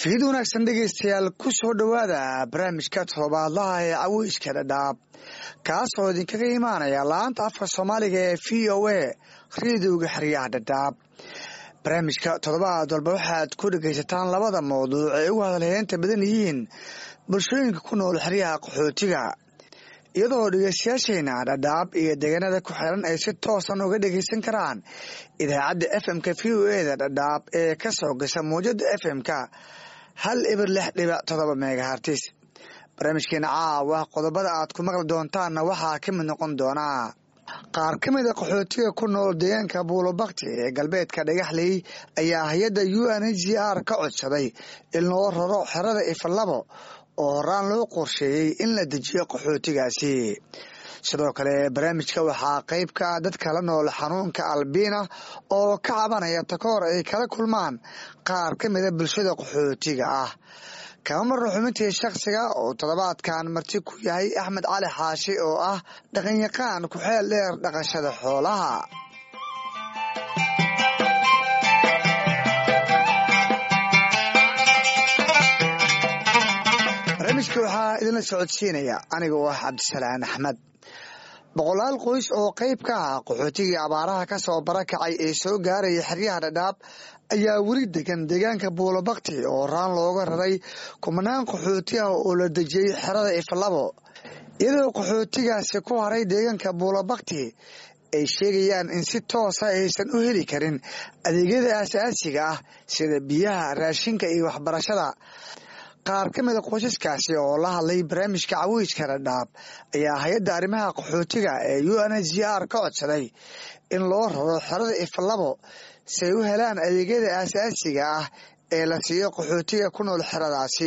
fiid wanaagsan dhegaystayaal ku soo dhowaada barnaamijka toddobaadlaha ee caweyska dhadhaab kaasoo idinkaga imaanaya laanta afka soomaaliga ee v o a rediowga xeryaha dhadhaab barnaamijka toddobaad walba waxaad ku dhegaysataan labada mawduuc ay ugu hadalheynta badan yihiin bulshooyinka ku nool xeryaha qaxootiga iyadoo dhegeystayaasheena dhadhaab iyo deegaanada ku xiran ay si toosan uga dhegeysan karaan idaacadda f m-ka v o e da dhadhaab ee ka soo gasha mawjada f m-ka hal ibir lix dhibic todoba megahartis barnaamijkeena caawa qodobada aad ku maqli doontaanna waxaa ka mid noqon doonaa qaar ka mid a qaxootiga ku nool deegaanka buulobakti ee galbeedka dhagaxley ayaa hay-adda u n h r ka codsaday in loo raro xerada ifalabo oo horaan loo qorsheeyey in la dejiyo qaxootigaasi sidoo kale barnaamijka waxaa qayb ka ah dadka la nool xanuunka albiina oo ka cabanaya takoor ay kala kulmaan qaar ka mida bulshada qaxootiga ah kama marno xubintii shakhsiga oo toddobaadkan marti ku yahay axmed cali xaashi oo ah dhaqanyaqaan ku-xeel dheer dhaqashada xoolaha barnaamijka waxaa idinla socodsiinaya aniga oo ah cabdisalaan axmed boqolaal qoys oo qayb ka ah qaxootigii abaaraha ka soo barakacay ee soo gaaraya xeryaha dhadhaab ayaa weli degan deegaanka buulobakti oo raan looga raray kumanaan qaxooti ah oo la dejiyey xerada ifalabo iyadoo qaxootigaasi ku haray deegaanka buulobakti ay sheegayaan in si toosa aysan u heli karin adeegyada aasaasiga ah sida biyaha raashinka iyo waxbarashada qaar ka mida qoysaskaasi oo la hadlay barnaamijka cawiijka dhadhaab ayaa hay-adda arrimaha qaxootiga ee u n h r ka codsaday in loo raro xerada ifalabo si ay u helaan adeegyada aasaasiga ah ee la siiyo qaxootiga ku nool xeradaasi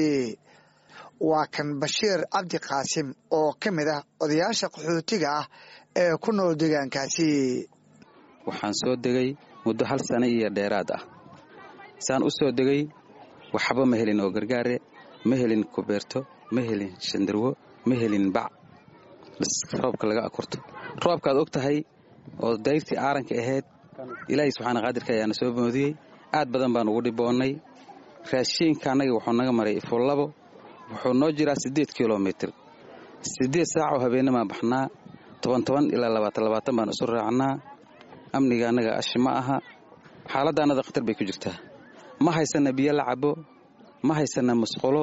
waa kan bashiir cabdi qaasim oo ka mid ah odayaasha qaxootiga ah ee ku nool deegaankaasi waxaan soo degay muddo hal sano iyo dheeraad ah saan u soo degay waxba ma helin oo gargaare ma helin kubeerto ma helin shandarwo ma helin bac bas roobka laga akurto roobkaad og tahay oo dayrtii aaranka ahayd ilaahay subxaana qaadirka ayaana soo moodiyey aad badan baan ugu dhiboonnay raashiinka annaga wuxuu naga maray ifullabo wuxuu noo jiraa siddeed kilomitir siddeed saacoo habeennamaan baxnaa toban toban ilaa labaatan labaatan baan isu raacnaa amniga annaga ashi ma aha xaaladda annada khatar bay ku jirtaa ma haysanna biyo la cabo ma haysanna musqulo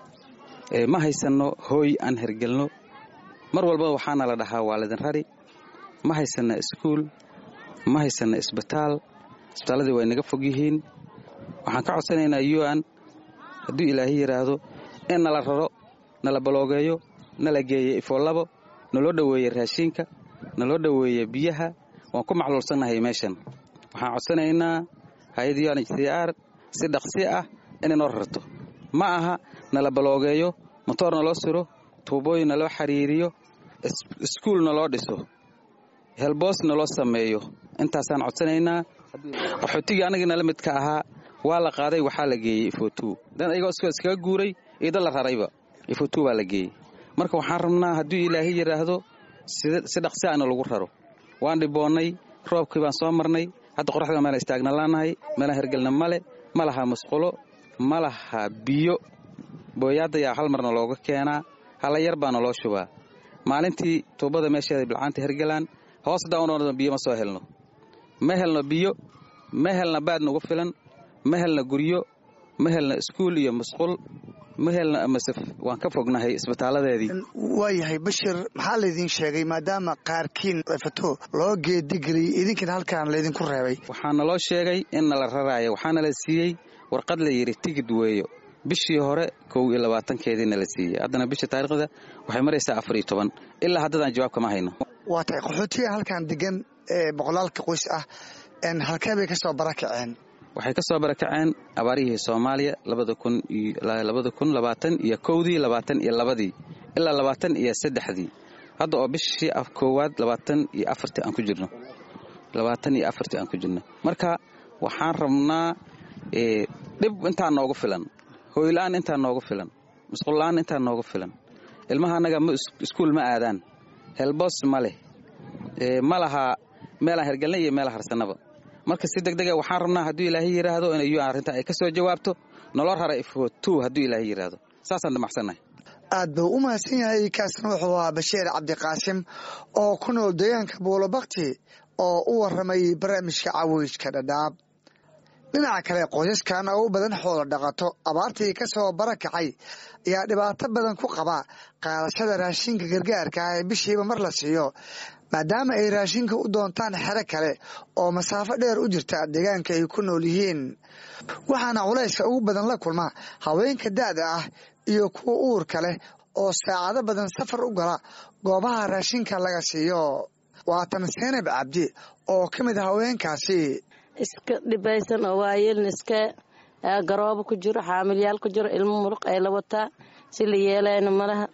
ma haysanno hooy aan hergelno mar walba waxaana la dhahaa waa lidin rari ma haysanna iskuul ma haysanna isbitaal isbitaalladii way naga fog yihiin waxaan ka codsanaynaa yuan hadduu ilaahay yidhaahdo in nala raro nala baloogeeyo nala geeyo ifoolabo naloo dhoweeye raashiinka naloo dhoweeye biyaha waan ku macluulsannahay meeshan waxaan codsanaynaa hay-adda un h c r si dhaqsi ah inay noo rarto ma aha nala baloogeeyo motoor naloo siro tuubooyin naloo xiriiriyo iskuul naloo dhiso helboos naloo sameeyo intaasaan codsanaynaa qaxootigii annagii nala midka ahaa waa la qaaday waxaa la geeyey ifotu dan ayagoo iskaga guuray iyo dad la rarayba ifotu baa la geeyey marka waxaan rabnaa hadduu ilaahay yidhaahdo si dhaqsi ana lagu raro waan dhiboonnay roobkii baan soo marnay hadda qoraxda meela istaagna laanahay meelaan hergelna male ma laha musqulo ma laha biyo booyaadayaa hal marna looga keenaa hala yar baana loo shubaa maalintii tuubada meesheeda bilcaanta hergelaan hoos dawnoo biyo ma soo helno ma helno biyo ma helna baad nagu filan ma helna guryo ma helna iskuul iyo musqul ma helna amasef waan ka fognahay isbitaaladeedii waayahay bashir maxaa laydin sheegay maadaama qaarkiin fato loo geedigeliyey idinkiina halkaan laydinku reebay waxaana loo sheegay in nala raraayo waxaana la siiyey warqad la yidhi tigid weeyo bishii hore kow iyo labaatankeediina la siiyey haddana bisha taariikhda waxay maraysaa afar iyo toban ilaa haddadaan jawaab kama hayno waa tahay qaxootiga halkaan degan ee boqolaalka qoys ah halkee bay ka soo barakaceen waxay ka soo barakaceen abaarihii soomaaliya labada kun labaatan iyo kowdii labaatan iyo labadii ilaa labaatan iyo saddexdii hadda oo bishii koowaad labaatan iyo afartii aan ku jirno labaatan iyo afartii aan ku jirno marka waxaan rabnaa dhib intaa noogu filan hooyla-aan intaa noogu filan musqulla-aan intaa noogu filan ilmaha annaga iskuul ma aadaan helboos ma leh ma laha meelaan hergelna iyo meela harsanaba marka si deg dega waxaan rabnaa hadduu ilaahay yidhaahdo inay un arrinta ay ka soo jawaabto nolo rara ifo two hadduu ilaahay yidhaahdo saasaan damacsannahay aad buu u mahadsan yahay kaasna wuxuu ahaa bashiir cabdiqaasim oo ku nool deegaanka buulobakti oo u waramay barnaamijka caweyska dhadhaab dhinaca kale qoysaskan oo u badan xoolo dhaqato abaartii ka soo barakacay ayaa dhibaato badan ku qaba qaadashada raashinka gargaarka ah ee bishiiba mar la siiyo maadaama ay raashinka u doontaan xero kale oo masaafo dheer u jirta deegaanka ay ku nool yihiin waxaana culayska ugu badan la kulma haweenka da'da ah iyo kuwa uurka leh oo saacado badan safar u gala goobaha raashinka laga siiyo waatan seenab cabdi oo ka mid ah haweenkaasi iska dhibaysan oo waayeelna iska garoobo ku jiro xaamilyaal ku jiro ilmo muruq ay la wataa si la yeelayna malaha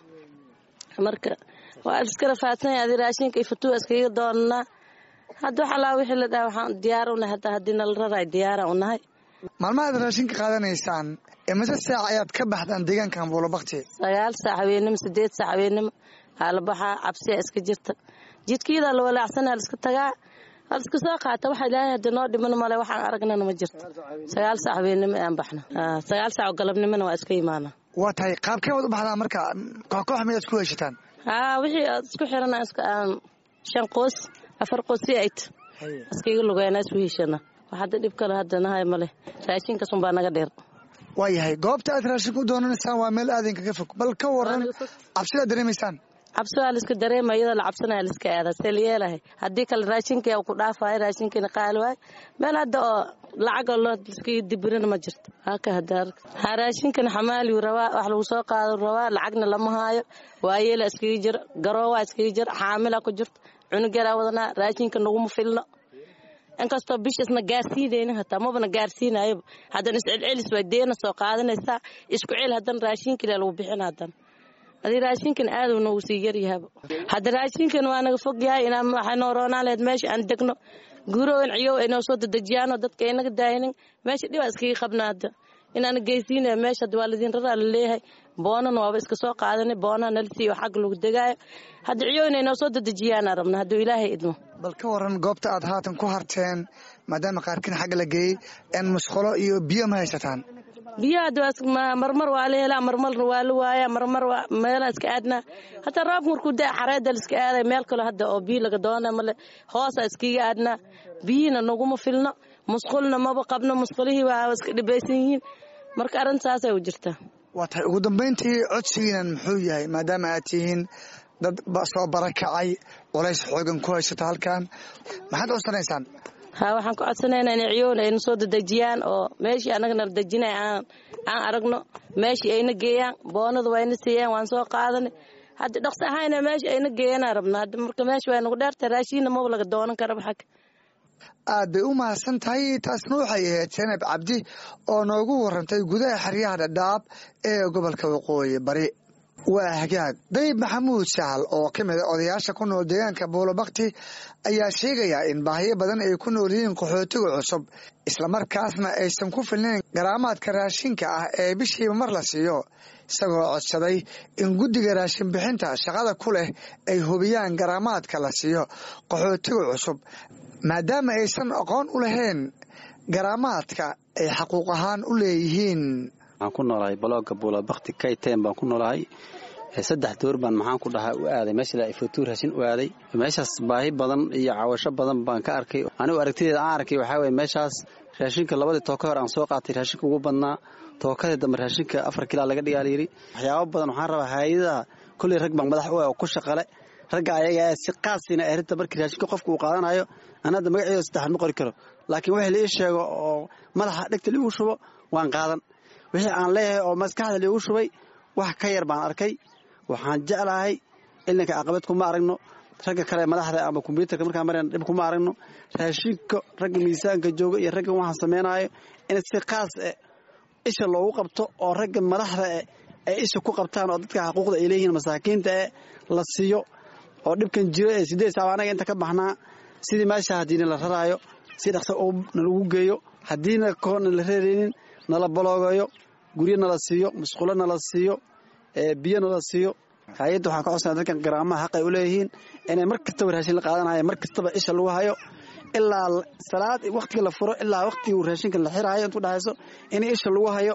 marka waa iska rafaadsan adi raashinka iyo fatuwa iskaga doonanaa hadda wax allaa wixii la dhaha waxaan diyaar u nahay hadda haddii nala raraay diyaara u nahay maalmahaad raashinka qaadanaysaan imise saac ayaad ka baxdaan deegaankan buulobakti sagaal saac habeennimo sideed saac habeennimo aa la baxaa cabsiya iska jirta jidkiyadaa la walaacsana liska tagaa haliska soo qaata waxa ilaahay hadda noo dhiman male waxaan aragnana ma jirto sagaal saac habeennimo aan baxna sagaal saac oo galabnimona waa iska imaana waa tahay qaabkee waad u baxdaa marka kooxkoox miyaad isku heshataan haa wixii aad isku xirana iska aan shan qoos afar qoos si ayt iskaga lugeyna isku heshana wax hadda dhib kale hadda nahay male raashinkasun baa naga dheer waa yahay goobta aad raashinka u doonanaysaan waa meel aadinkaga fog bal ka waran cabsidaad dareemaysaan cabsi waa laiska dareema iyadoo la cabsanaya laiska aadaa see la yeelahay haddii kale raashinkii ku dhaafayo raashinkiina qaali waayo meel hadda oo lacagoo loo iskaga dibirina ma jirto haka hadda ha raashinkan xamaaliyu rabaa wax lagu soo qaado rabaa lacagna lama haayo waayeela iskaga jiro garoowaa iskaga jiro xaamila ku jirto cunug yaraa wadanaa raashinka naguma filno inkastoo bishaasna gaarsiinaynin hataa mabana gaarsiinayoba haddana iscelcelis waa deena soo qaadanaysaa isku cel haddana raashinkile lagu bixin haddana adii raashinkan aaduu noogu sii yaryahaba hadda raashinkan waa naga fog yahay inaa waxay noo roonaan laheyd meesha aan degno guurowan ciyow ay noo soo dedejiyaanoo dadka aynaga daayinin meesha dhibaa iskaga qabna hadda inaana geysiinaya meesha hadda waa ladin raraa la leeyahay boonana waaba iska soo qaadanay boonaha nala siiyo xagga lagu degaayo hadda ciyow inay noo soo dedejiyaana rabna hadduu ilaahay idmo bal ka waran goobta aad haatan ku harteen maadaama qaarkiin xagga la geeyey en musqulo iyo biyo ma haysataan biyaha hadda marmar waa la helaa marmarna waa la waayaa marmar meelaa iska aadnaa hataa roobka markuu daa xareeda la iska aaday meel kale hadda oo biyo laga doona male hoosaa iskiga aadnaa biyihiina naguma filno musqulna maba qabno musqulihii waa iska dhibaysan yihiin marka arrintaasay u jirtaa waa tahay ugu dambayntii codsigiinan muxuu yahay maadaama aad tihiin dad soo barakacay culays xoogan ku haysato halkan maxaad codsanaysaan ha waxaan ka codsanaynaa inay ciyoona ayna soo dedejiyaan oo meeshii annaga nala dejinay aan aan aragno meeshii ayna geeyaan boonada wayna siiyaan waan soo qaadanay hadda dhaqsi ahayna meesha ayna geeyanaa rabna hadda marka meesha waa nagu dheerta raashiinna maba laga doonan karaba xagga aad bay u mahadsan tahay taasna waxay ahayd senab cabdi oo noogu warantay gudaha xeryaha dhadhaab ee gobolka waqooyi bari waa hagaag dayib maxamuud sahal oo ka mid a odayaasha ku nool deegaanka buulobakti ayaa sheegaya in baahiyo badan ay ku nool yihiin qaxootiga cusub islamarkaasna aysan ku filnayn garaamaadka raashinka ah ee bishiiba mar la siiyo isagoo codsaday in guddiga raashin bixinta shaqada ku leh ay hubiyaan garaamaadka la siiyo qaxootiga cusub maadaama aysan aqoon u lahayn garaamaadka ay xaquuq ahaan u leeyihiin waxaan ku noolahay balooga buulabakti kayten baan ku noolahay saddex door baan maxaan ku dhahaa u aaday meesha ifotuur raashin u aaday meeshaas baahi badan iyo cawasho badan baan ka arkay anigu aragtideeda aan arkay waxaa weye meeshaas raashinka labadii tooka hor aan soo qaatay raashinka ugu badnaa tookadii dambe raashinka afar kilaa laga dhigaa layidhi waxyaaba badan waxaan rabaa hay-adaha kolley rag baan madax u ah oo ku shaqale ragga ayaga si qaasina arinta markii raashinka qofka uu qaadanayo an hadda magaceeda saddexan ma qori karo laakiin wixii la ii sheego oo madaxa dhegta liigu shubo waan qaadan wixii aan leeyahay oo maskaxda liigu shubay wax ka yar baan arkay waxaan jeclahay ilinka aqabad kuma aragno ragga kale madaxda ama kombyuutarka markaan marayna dhib kuma aragno raashinka ragga miisaanka jooga iyo raggan waxaan samaynayo in si qaas eh isha loogu qabto oo ragga madaxda eh ay isha ku qabtaan oo dadka xuquuqda ay leeyihiin masaakiinta eh la siiyo oo dhibkan jiro ee sideed saab anaga inta ka baxnaa sidii meesha haddiina la raraayo si dhaqso oo nalagu geeyo haddiina koona la reeraynin nala baloogayo guryo nala siiyo musqulo nala siiyo biyo nala siiyo hay-adda waxaan ka codsana dadkan garaamaha xaq ay u leeyihiin inay mar kastaba raashin la qaadanayo mar kastaba isha lagu hayo ilaa salaad wakhtiga la furo ilaa wakhtiga raashinka la xiraayo intu dhahayso in isha lagu hayo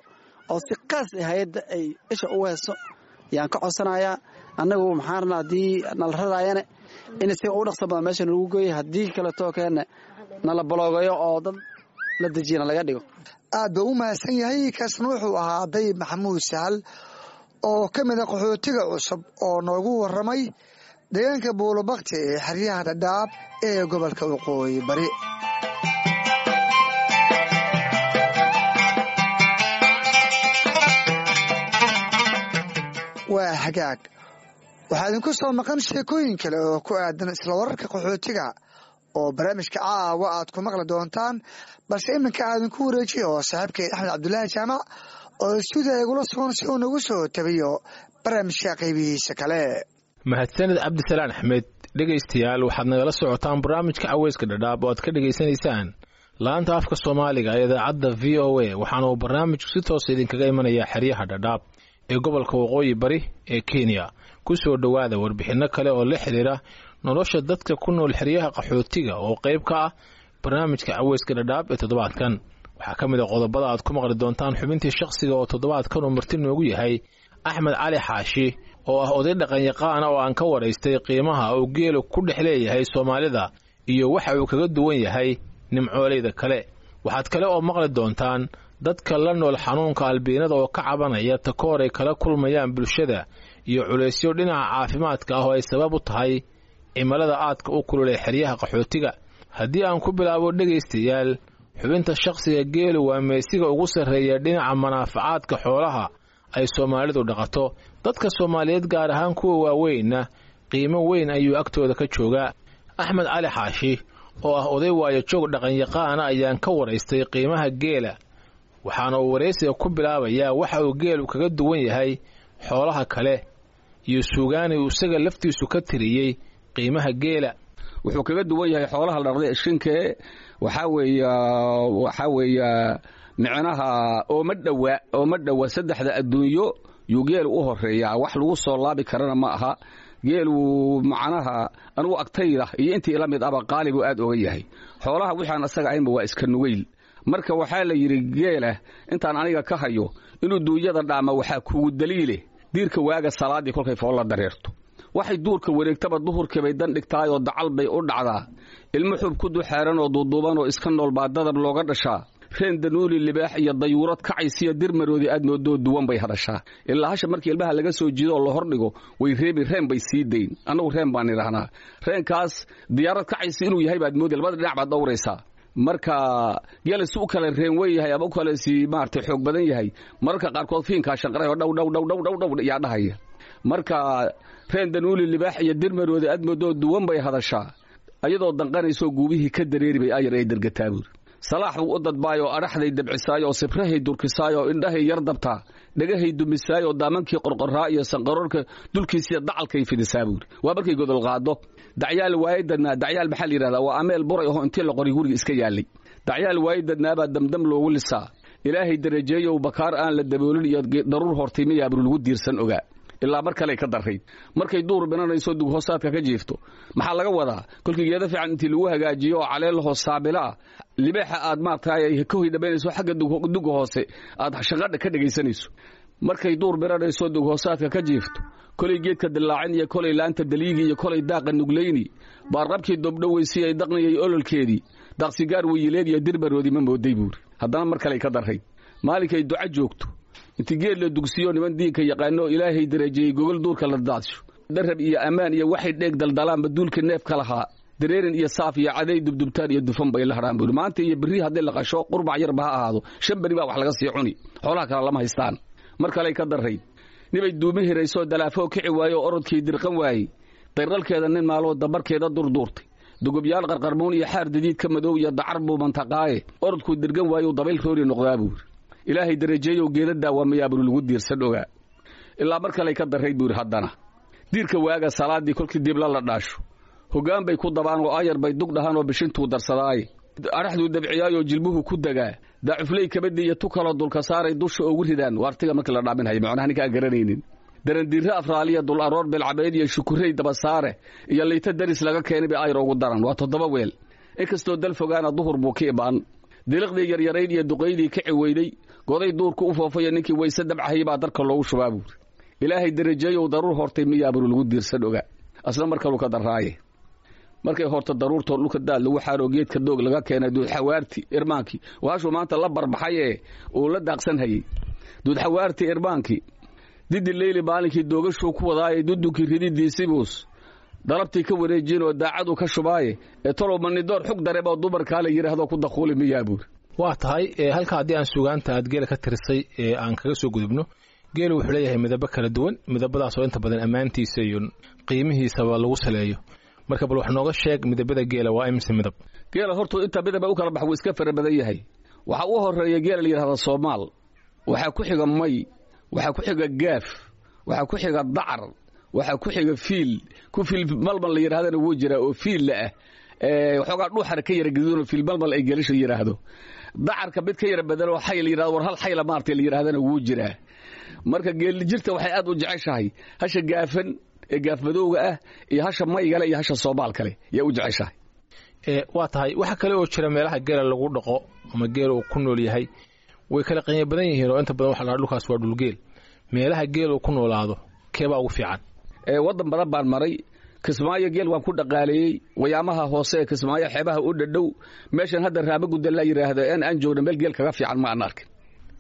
oo si qaas ah hay-adda ay isha u heeso yaan ka codsanayaa annagu maxaan rabnaa haddii nala raraayane in si u dhaqso badan meesha nagu geeyo haddii kaleetoo keenne nala baloogayo oo dad la dejiyana laga dhigo aad buu u mahadsan yahay kaasna wuxuu ahaa dayib maxamuud sahal oo ka mid a qaxootiga cusub oo noogu waramay deegaanka buulobakti ee xeryaha dhadhaab ee gobolka waqooyi bari waa hagaag waxaa idinku soo maqan sheekooyin kale oo ku aadan isla wararka qaxootiga oo barnaamijka caawa aad ku maqli doontaan balse iminka aadinku wareejiya oo saaxiibkeed axmed cabdulaahi jaamac oo stuudiya igula sugan si uu nagu soo tabiyo barnaamijka qaybihiisa kale mahadsaned cabdisalaan axmed dhegaystayaal waxaad nagala socotaan barnaamijka caweyska dhadhaab oo aad ka dhegaysanaysaan laanta afka soomaaliga ee idaacadda v o a waxaana uu barnaamijku si toosa idinkaga imanayaa xeryaha dhadhaab ee gobolka waqooyi bari ee kenya ku soo dhowaada warbixinno kale oo la xidhiira nolosha dadka ku nool xeryaha qaxootiga oo qayb ka ah barnaamijka caweyska dhadhaab ee toddobaadkan waxaa ka mid a qodobada aad ku maqli doontaan xubintii shakhsiga oo toddobaadkan uu marti noogu yahay axmed cali xaashi oo ah oday dhaqanyaqaana oo aan ka waraystay qiimaha uu geelu ku dhex leeyahay soomaalida iyo waxa uu kaga duwan yahay nimcooleyda kale waxaad kale oo maqli doontaan dadka la nool xanuunka albiinada oo ka cabanaya takoor ay kala kulmayaan bulshada iyo culaysyo dhinaca caafimaadka ah oo ay sabab u tahay cimilada aadka u kululay xeryaha qaxootiga haddii aan ku bilaabo dhegaystayaal xubinta shakhsiga geelu waa meesiga ugu sarreeya dhinaca manaafacaadka xoolaha ay soomaalidu dhaqato dadka soomaaliyeed gaar ahaan kuwa waaweynna qiimo weyn ayuu agtooda ka joogaa axmed cali xaashi oo ah oday waayo joog dhaqanyaqaana ayaan ka waraystay qiimaha geela waxaana uu waraysiga ku bilaabayaa waxa uu geelu kaga duwan yahay xoolaha kale iyo suugaani uu isaga laftiisu ka tiriyey qiimaha geela wuxuu kaga duwan yahay xoolaha la dhaqday ishinkee waxaa weeya waxaa weeya micnaha ooma dhowa ooma dhowa saddexda adduunyo yuu geelu u horeeyaa wax lagu soo laabi karana ma aha geelu macnaha anugu agtayda iyo intii ila mid aba qaalibu aad oga yahay xoolaha wixaan asaga ahaynba waa iska nugayl marka waxaa la yidhi geela intaan aniga ka hayo inuu duunyada dhaama waxaa kugu daliile diirka waaga salaaddii kolkay foolla dareerto waxay duurka wareegtaba duhurkii bay dan dhigtaayoo dacal bay u dhacdaa ilmo xub ku duxeeran oo duuduuban oo iska nool baa dadab looga dhashaa reen danuuli libaax iyo dayuurad kacaysiya dirmaroodii aad moodoo duwan bay hadashaa ilaa hasha markii ilmaha laga soo jiidooo la hordhigo way reebi reen bay sii dayn annagu reen baan idhaahnaa reenkaas diyaarad kacaysi inuu yahay baad moodi labada dhinac baad dhowraysaa marka geelasi u kale reen wen yahay ama u kale si maaragtay xoog badan yahay mararka qaarkood fiinkaa shanqaray oo dhow dhow dhow dhow dhow dhow yaa dhahaya marka reen danuuli libaax iyo dirmaroodi aad moodoo duwan bay hadashaa ayadoo danqanaysoo guubihii ka dareeri bay ayar ay dergataa buuri salaax buu u dadbaayoo adhaxday dabcisaayoo sibrahay durkisaayoo indhahay yar dabtaa dhagahay dumisaayoo daamankii qorqoraa iyo sanqaroorka dulkiisiya dacalkay fidisaa buuri waa markay godol qaado dacyaal waayadadnaa dacyaal maxaa la yidhahdaa waa ameel buray aho intii la qoray guriga iska yaallay dacyaal waayadadnaabaa damdam loogu lisaa ilaahay darajeeyow bakaar aan la daboolin iyo daruur hortimiyaabru lagu diirsan ogaa ilaa mar kale ka darayd markay duur binanayso dughoosaadka ka jiifto maxaa laga wadaa kolkii geeda fiican intii lagu hagaajiyo oo caleelahoo saabilaah libaaxa aad maaragtay ka hoydhabaynayso xagga duga hoose aad shaqadha ka dhegaysanayso markay duur binanayso dughoosaadka ka jiifto kolay geedka dillaacin iyo kolay laanta daliigi iyo kolay daaqa nuglayni baarqabkii dobdhoweysi ay daqniyay ololkeedii daaqsigaar weyileed iyo dirbaroodii ma mooday buuri haddana mar kale ka darayd maalinkay duca joogto inti geed la dugsiyo niman diinka yaqaanoo ilaahay darajeeyey gogol duurka la daadsho darab iyo ammaan iyo waxay dheeg daldalaanba duulka neefka lahaa dareerin iyo saaf iyo caday dubdubtaan iyo dufan bay la hadhaan buuri maanta iyo berri haddii la qasho qurbac yarba ha ahaado shan beri baa wax laga sii cuni xoolaha kale lama haystaan mar kaley ka darayd nibay duumi hiraysoo dalaafoo kici waayo orodkii dirqan waayey dayrqalkeeda nin maaloo dabarkeeda durduurtay dugubyaal qarqarmuun iyo xaar dadiid ka madow iyo dacar buu mantaqaaye orodkuu dirgan waayo dabayl roori noqdaa buuri ilaahay darajeeyow geeda daawamayaaburu lagu diirsan ogaa ilaa mar kaley ka darayd buuri haddana diirka waaga salaaddii kolkii dibla la dhaasho hoggaan bay ku dabaan oo ayar bay dug dhahaan oo bishintuu darsadaaye adhaxduu dabciyaayoo jilbuhu ku degaa daacufley kabadii iyo tu kaloo dulka saaray dusha oogu ridaan waartiga markii la dhaaminhaya macnaha ninka aan garanaynin darandiirre afraaliya dul aroor belcabeed iyo shukurey dabasaare iyo liita daris laga keenay bay ayar ugu daran waa toddoba weel inkastoo dal fogaana duhur buu ka ibaan diliqdii yaryarayd iyo duqaydii ka ciweyday goday duurka u foofaya ninkii wayse dabcahayay baa darka loogu shubaa buuri ilaahay darajeeyow daruur hortay miyaaburu lagu diirsan ogaa asna markaluu ka darraaye markay horta daruurtoo dhulka daad lagu xaaroo geedka doog laga keenay duudxawaarti irmaankii waashuu maanta la barbaxay ee uu la daaqsan hayey duudxawaarti irmaankii didi leyli maalinkii doogashuu ku wadaaye dudunkii rididiisibuus dalabtii ka wareejinoo daacadu ka shubaaye ee talow manidoor xug dareeboo dumarkaa la yidhaahdo ku dakuuli miyaa buuri waa tahay halka haddii aan sugaanta aad geela ka tirisay ee aan kaga soo gudubno geelu wuxuu leeyahay midabo kala duwan midabadaasoo inta badan ammaantiisa iyo qiimihiisaba lagu saleeyo marka bal wax nooga sheeg midabada geela waa imise midab geela hortuu inta midaba u kala bax wuu iska fara badan yahay waxaa u horeeya geela la yidhahda soomaal waxaa ku xiga may waxaa ku xiga gaaf waxaa ku xiga dacar waxaa ku xiga fiil ku fiil malmal la yidhahdana wuu jiraa oo fiilla ah waxoogaa dhuuxara ka yara gaduudoo fiil malmal ay geelasha yidhaahdo dacarka mid ka yara badan oo xay la yidhahdo war hal xayla maartay la yidhahdana wuu jiraa marka geelijirta waxay aad u jeceshahay hasha gaafan ee gaafmadowga ah iyo hasha maygale iyo hasha soomaal kale yaa u jeceshahay waa tahay waxa kale oo jira meelaha geela lagu dhaqo ama geela uu ku nool yahay way kala qiimo badan yihiin oo inta badan waxa la dhulkaas waa dhulgeel meelaha geel uu ku noolaado keebaa ugu fiican waddan badan baan maray kismaayo geel waan ku dhaqaaleeyey wayaamaha hoose ee kismaayo xeebaha u dhadhow meeshan hadda raama gudda la yidhaahdo en aan joogna meel geel kaga fiican ma aan arkin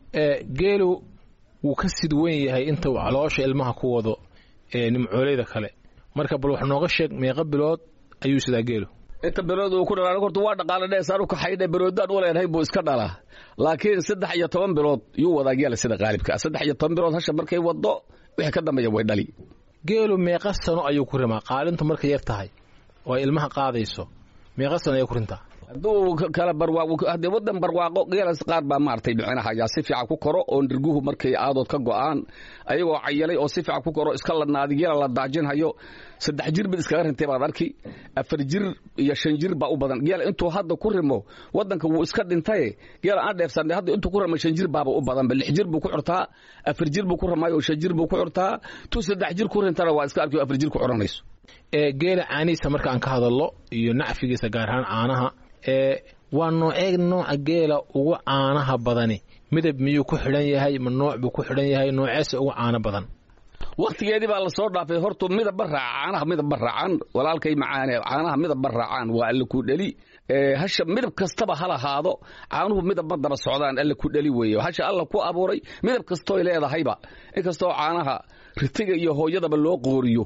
geelu wuu ka sid weyn yahay inta uu caloosha ilmaha ku wado ee nimcooleyda kale marka bal wax nooga sheeg meeqa bilood ayuu sidaa geelu inta bilood uu ku dhalaa horta waa dhaqaale dheesaan u kaxaydhe biloodaan u leenahay buu iska dhalaa laakiin saddex iyo toban bilood yuu wadaa geela sida qaalibka ah saddex iyo toban bilood hasha markay waddo wixii ka dambeeya way dhali geelu meeqa sano ayuu ku rimaa qaalintu markay yar tahay oo ay ilmaha qaadayso meeqa sano ayay ku rintaa hadduu kala barwaaqo haddii waddan barwaaqo geelas qaar baa maaragtay micnaha yaa si fiican ku koro oo nirguhu markay aadood ka go'aan ayagoo cayalay oo si fiican ku koro iska ladnaadi geela la daajinhayo saddex jir mid iskaga rintay baad arki afar jir iyo shan jir baa u badan geela intuu hadda ku rimo waddanka wuu iska dhintaye geela aan dheefsanay hadda intuu ku rimo shan jir baaba u badanba lix jir buu ku curtaa afar jir buu ku ramayo shan jir buu ku curtaa tuu saddex jir ku rintana waa iska arki afar jir ku curanayso ee geela caanihiisa marka aan ka hadallo iyo nacfigiisa gaar ahaan caanaha ee waa noocee nooca geela ugu caanaha badani midab miyuu ku xidhan yahay ma nooc buu ku xidhan yahay nooceese ugu caano badan wakhtigeedii baa la soo dhaafay hortu midabba raaca caanaha midabba raacaan walaalkay macaane caanaha midabba raacaan waa alle ku dheli hasha midab kastaba ha lahaado caanuhu midabba daba socdaan alle ku dheli weeye hasha alla ku abuuray midab kastooy leedahayba inkastoo caanaha ritiga iyo hooyadaba loo qooriyo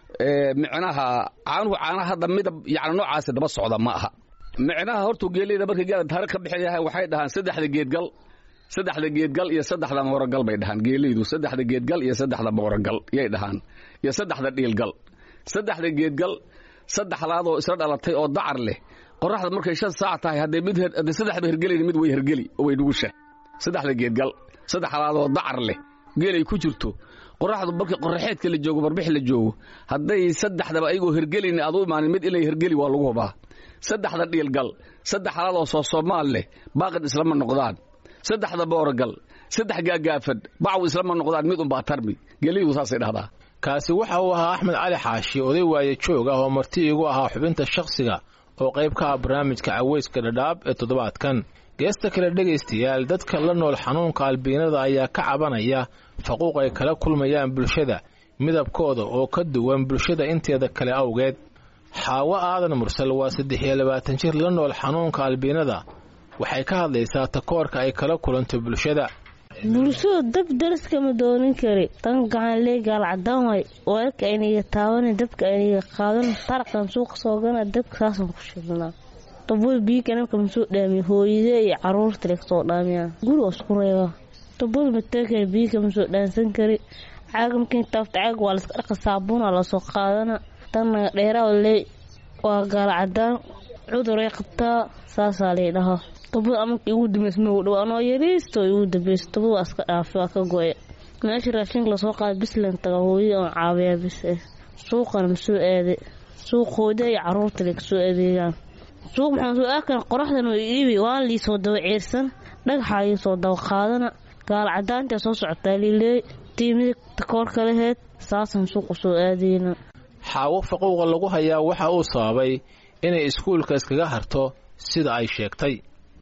micnaha caanuhu caanaha hadda midab yani noocaasi daba socda ma aha micnaha hortuu geeleyda markay geela taariikh ka bixin yahay waxay dhahaan saddexda geedgal saddexda geedgal iyo saddexda mooragal bay dhahaan geeleydu saddexda geedgal iyo saddexda mooragal yay dhahaan iyo saddexda dhiilgal saddexda geedgal saddexdaadoo isla dhalatay oo dacar leh qoraxda markay shan saac tahay hadday mid hadday saddexba hergelayna mid way hergeli oo way nugusha saddexda geedgal saddexdaadoo dacar leh geelay ku jirto qoraxdu markii qoraxeedka la joogo barbix la joogo hadday saddexdaba ayagoo hergelayna aad u imaanin mid inay hergeli waa lagu hubaa saddexda dhiilgal saddex halaadoo soo soomaal leh baaqid islama noqdaan saddexda booragal saddex gaagaafan bacaw islama noqdaan mid unbaa tarmi gelidu saasay dhahdaa kaasi waxa uu ahaa axmed cali xaashi oday waaye joog ah oo marti igu ahaa xubinta shakhsiga oo qayb ka ah barnaamijka caweyska dhadhaab ee toddobaadkan geesta kale dhegaystayaal dadka la nool xanuunka albiinada ayaa ka cabanaya faquuq ay kala kulmayaan bulshada midabkooda oo ka duwan bulshada inteeda kale awgeed xaawo aadan mursal waa saddex iyo labaatan jir la nool xanuunka albiinada waxay ka hadlaysaa takoorka ay kala kulanto bulshada bulshadu dab daraskama doonin kari tan gacan leegaal cadaan waay weerka ayniga taaban dabka ayniga qaadan taraqan suuqa soogana dabkaasaan ku shidnaa dabul biiganamka masoo dhaamiya hooyadee iyo caruurta le kasoo dhaamiyaan guriga isku reebaa dabul mateekana biiga masoo dhaansan kari caaga markii taafta caaga waa laska dhaqa saabuuna lasoo qaadana tannaga dheeraa lee waa gaal cadaan cuduray qabtaa saasaa lay dhahaa dabad amarka igu dambeys ma dhow anoo yariisto igu dambeys dabad waa iska dhaafay waa ka go-e meesha raashinka lasoo qaada bislan taga hooyada oon caabiyaa bis eh suuqana masoo aaday suuq hooyada iyo caruurta le kasoo adeegaan suuq maxaan soo aakan qoraxdan way iibi waan liisoo daba ceersan dhagaxaa liisoo daba qaadana gaal cadaantaa soo socotaa liileey tiimida takoorka laheyd saasaan suuqa soo aadayna xaawo faquuqa lagu hayaa waxa uu sababay inay iskuulka iskaga harto sida ay sheegtay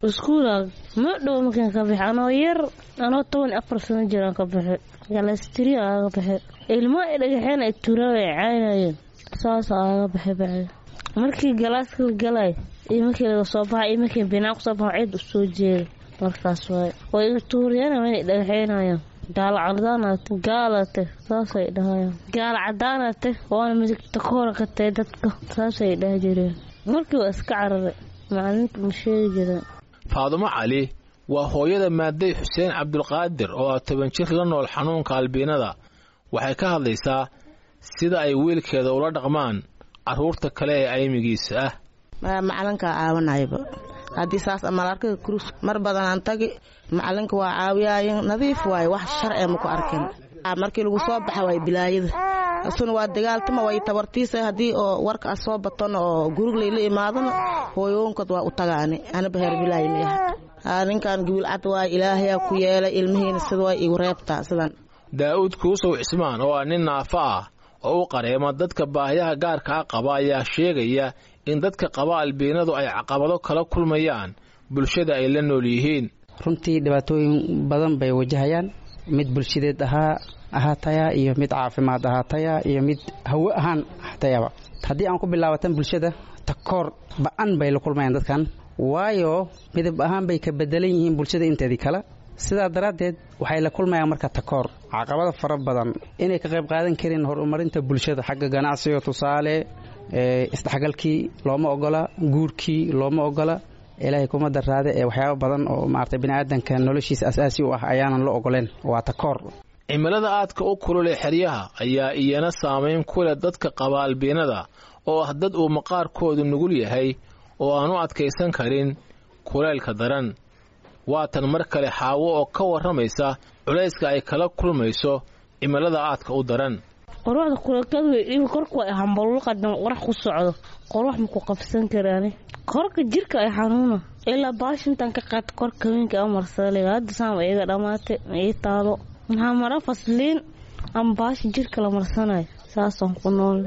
iskuula ma dhow markaan ka bixi anoo yar anoo toban iyo afar sano jiraan ka bixi galastiri aaga bixi ilmo ay dhagaxeen ay turaan ay caynayeen saas aaga bixi bacdi markii galaaska la galay iyo markii laga soo baxay iyo markii binaan kusoo baxo cid u soo jeeday markaas waay way iga tuuriyeen way dhagaxeynayaan gaala cadaanate gaalate saasay dhahayaan gaala cadaanate waana midigta koora ka tahay dadka saasay dhahi jireen markii waa iska cararay macalinka ma sheegi jireen faadumo cali waa hooyada maaday xuseen cabdulqaadir oo ah toban jir la nool xanuunka albiinada waxay ka hadlaysaa sida ay wiilkeeda ula dhaqmaan carruurta kale ee aymigiisa ah macalinkaa caawanayba haddii saas amalarkaga kurus mar badanaan tagi macalinka waa caawiyaayen nadiif waaye wax sharciga maku arkin markii lagu soo baxa waay bilaayada isuna waa dagaaltama way tabartiisa haddii oo warka a soo batona oo gurug layla imaadona hooyoonkood waa u tagaani anaba heer bilaayi mayaha ninkan gibilcad waay ilaahayaa ku yeelay ilmihiina sida way igu reebtaa sidan daa'uud kuusow cismaan oo ah nin naafo ah oo u qareema dadka baahiyaha gaarka ah qaba ayaa sheegaya in dadka qaba albiinadu ay caqabado kala kulmayaan bulshada ay la nool yihiin runtii dhibaatooyin badan bay wajahayaan mid bulshadeed ahaa ahaataya iyo mid caafimaad ahaataya iyo mid hawo ahaan ahaatayaba haddii aan ku bilaabatan bulshada takoor ba-an bay la kulmayaan dadkan waayo midab ahaan bay ka bedelan yihiin bulshada inteedii kale sidaa daraaddeed waxay la kulmayaan marka takoor caqabada fara badan inay ka qayb qaadan karin horumarinta bulshada xagga ganacsiga tusaale isdhexgalkii looma ogola guurkii looma ogola ilaahay kuma daraade ee waxyaaba badan oo maarata biniaadanka noloshiisa asaasi u ah ayaanan la ogoleen waa takoor cimilada aadka u kulul ee xeryaha ayaa iyana saamayn ku leh dadka qaba albiinada oo ah dad uu maqaarkoodu nugul yahay oo aan u adkaysan karin kuleylka daran waatan mar kale xaawo oo ka warramaysa culayska ay kala kulmayso cimilada aadka u daran qorwaxda kulakadu way korka way hambalulqadan qorax ku socdo qorwax maku qabsan karaani korka jirka ay xanuuna ilaa baashintan ka qaata korka haweenka a marsaliga hadda saama iga dhammaatay ma ii taalo maxaa mara fasliin ama baasha jirka la marsanayo saasaan ku nool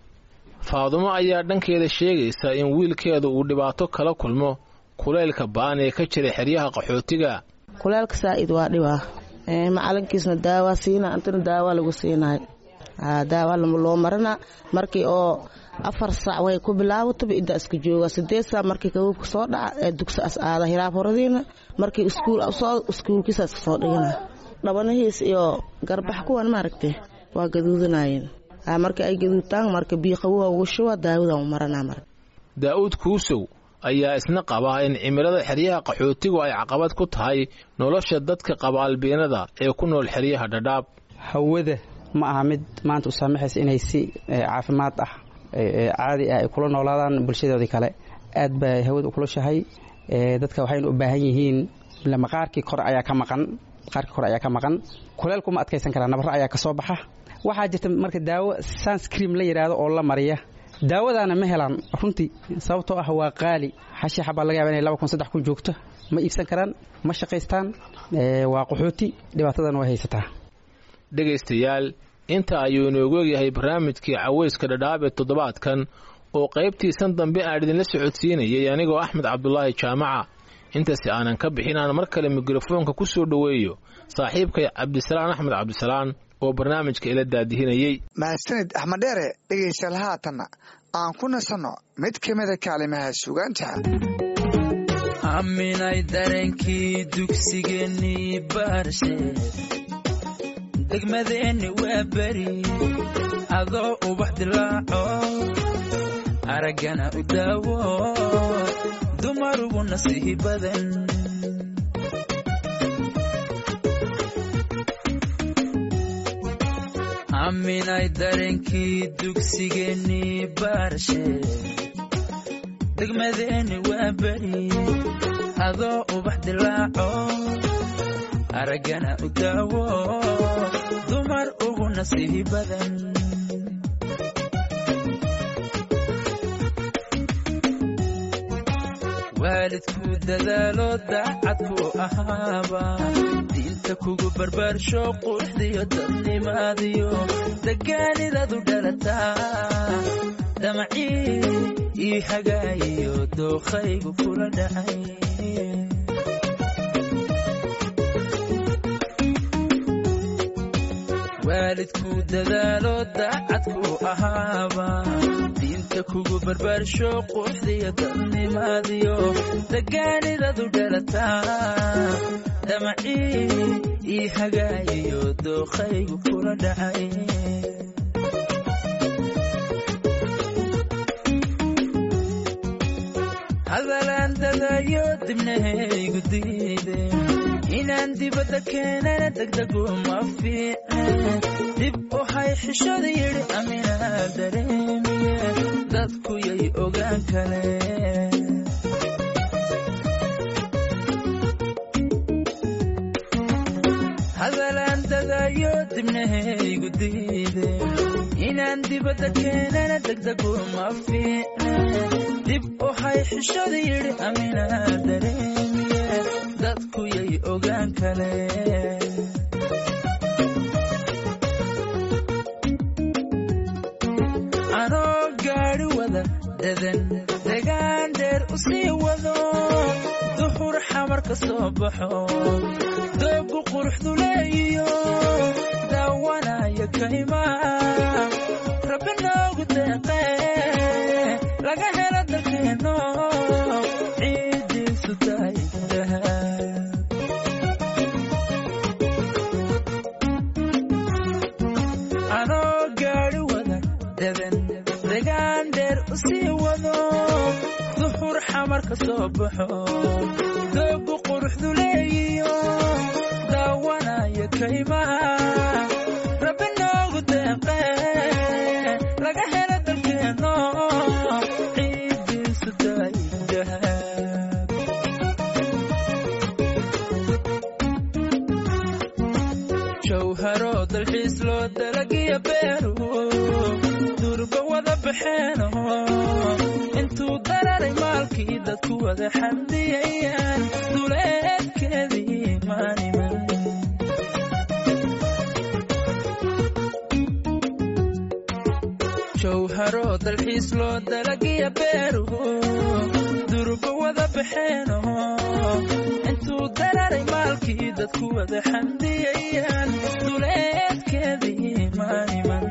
faadumo ayaa dhankeeda sheegaysa in wiilkeedu uu dhibaato kala kulmo kuleylka ba'an ee ka jira xeryaha qaxootiga kuleelka saa'id waa dhibaa macalinkiisna daawaa siina antana daawaa lagu siinahay daawa loo marina markii oo afar saac way ku bilaabataba iddaa iska jooga sideed saac markii kabuubka soo dhaca ee dugsi as aada hiraab horadiina markii iskuul soo iskuulkiisa iska soo dhigana dhabanahiis iyo garbax kuwan maaragtay waa gaduudanayeen markii ay gaduudtaan marka biiqawuha ugu shuba daawadan u maranaa marka daa'uud kuusow ayaa isna qaba in cimilada xeryaha qaxootigu ay caqabad ku tahay nolosha dadka qaba albiinada ee ku nool xeryaha dhadhaab hawada ma aha mid maanta u saamaxaysa inay si caafimaad ah caadi ah ay kula noolaadaan bulshadoodii kale aad bay hawada u kulushahay dadka waxayna u baahan yihiin maqaarkii kore ayaa ka maqan maqaarkii kore ayaa ka maqan kuleelku ma adkaysan karaa nabarro ayaa ka soo baxa waxaa jirta marka daawo sunscream la yidhaahdo oo la mariya daawadaana ma helaan runtii sababtoo ah waa qaali xashiixa baa laga yaba inay laba kun saddex kun joogto ma iibsan karaan ma shaqaystaan waa qaxooti dhibaatadan way haysataa dhegaystayaal inta ayuu inoogu egyahay barnaamijkii caweyska dhadhaab ee toddobaadkan oo qaybtiisan dambe aan idinla socodsiinayay anigoo axmed cabdulaahi jaamaca intaasi aanan ka bixin aan mar kale mikrofoonka ku soo dhoweeyo saaxiibkay cabdisalaan axmed cabdisalaan oo barnaamijka ila daadihinayey mahadsanid axmed dheere dhegaystayaal haatanna aan ku nasanno mid ka mida kaalimaha sugaanta aminay dareenkii dugsigeennii baarshe degmadeenni waa beri adoo ubax dilaaco araggana u daawo dumarugu nasiihi badan aminay dareenkii dugsigeennii baarshe degmadeenni waa beri adoo ubax dilaaco araggana u daawo dumar ugu nasiihi badan waalidku dadaalo daacadku ahaaba diinta kugu barbaarsho quruxdiyo dadnimaadiyo degaanidadu dhalataa damacii ii hagaayiyo dookhaygu kula dhacay waalidku dadaalo daacadku ahaaba diinta kugu barbaarsho quruxdiyo dadnimaadiyo dagaanidadu dhalataa damacii ii hagaayiyo dookhaygu kula dhacay hadalaan dadayo dibnahaygu diide inaan dibadda keenana degdegu ma fiicne dib u hay xishada yidhi aminaa dareemiye dadku yay ogaan kaleen hadalaan dadayo dibnahaygu diide inaan dibadda keenana degdegu ma fiicne dib u hay xishada yidhi aminaa dareemiye dadku yay ogaan kaleen anoo gaadhi wada dadan degaan dheer u sii wado duhur xamar ka soo baxo doogu quruxdu leeyiyo daawanaya kaymaa rabbi noogu deeqee laga helo dalkeenno ciiddiisu tahay dahab anoo gaadhi wada dadan degaan dheer u sii wado duhur xamar ka soo baxo doogu quruxdu leeyiyo daawanaya kaymaha rabbi noogu deeqee laga helo dalkeenno ciiddiisu tahay dahab jawharo dalxiis loo dalagiya beeru durba wada baxeeno intuu dararay maalkii dadku wada xamdiyayaan duleedkeedii maaniman jawharo dalxiis loo dalagiya beeru durba wada baxeeno intuu dararay maalkii dadku wada xamdiyayaan duleedkeedii maaniman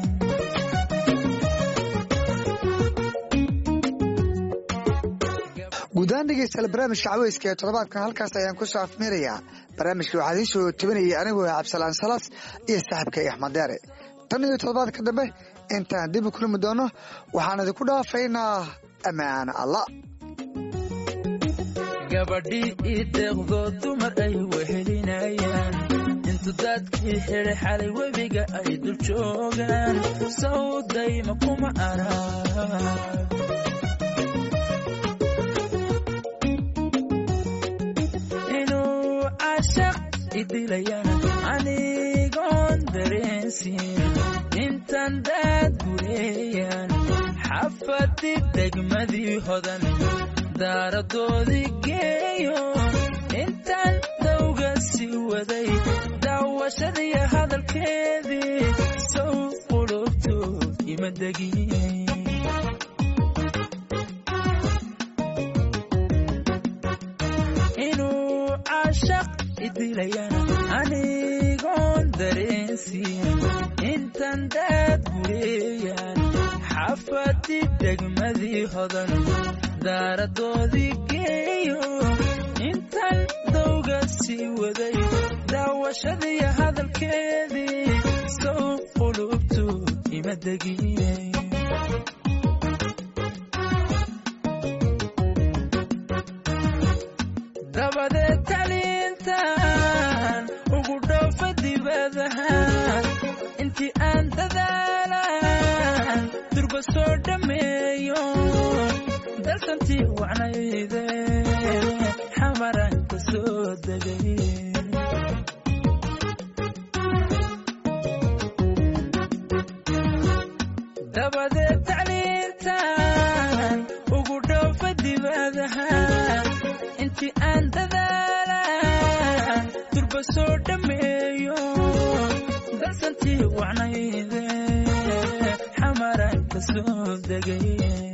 guudahaan dhegeystayaal barnaamijka caweyska ee toddobaadkan halkaas ayaan ku soo afmeerayaa barnaamijka waxaa idiin soo tabinayay anigoo ah cabdisalaan salaas iyo saaxiibkay axmed deere tan iyo toddobaadka dambe intaan dib u kulmi doono waxaan idinku dhaafaynaa ammaan allah gabadhii ii deeqdo dumar ay wehelinayaan intu dadkii xidhay xalay webiga ay dul joogaan sawdayma kuma arag inuu cashaq idilayana anigoon dareensin intan daad gureeyaan xafadi degmadii hodan daaradoodii geeyo intaan dawga sii waday daawashadii hadalkeedii sow qulubtood ima degin inuu cashaq idilayana anigoon dareensin intan daad gureeyaan xafadi degmadii hodan daaradoodii geeyo intan dawga sii waday daawashadii hadalkeedii sow qulubtu ima degin dabadeed taliintan ugu dhoofa dibadahan intii aan dadaalan durba soo dhammeeyo dalsantii wacnayde xamaran ka soo degay dabadeed tacliintan ugu dhoofa dibadahan intii aan dadaalan durba soo dhammeeyo dalsantii wacnayde xamaran ka soo degay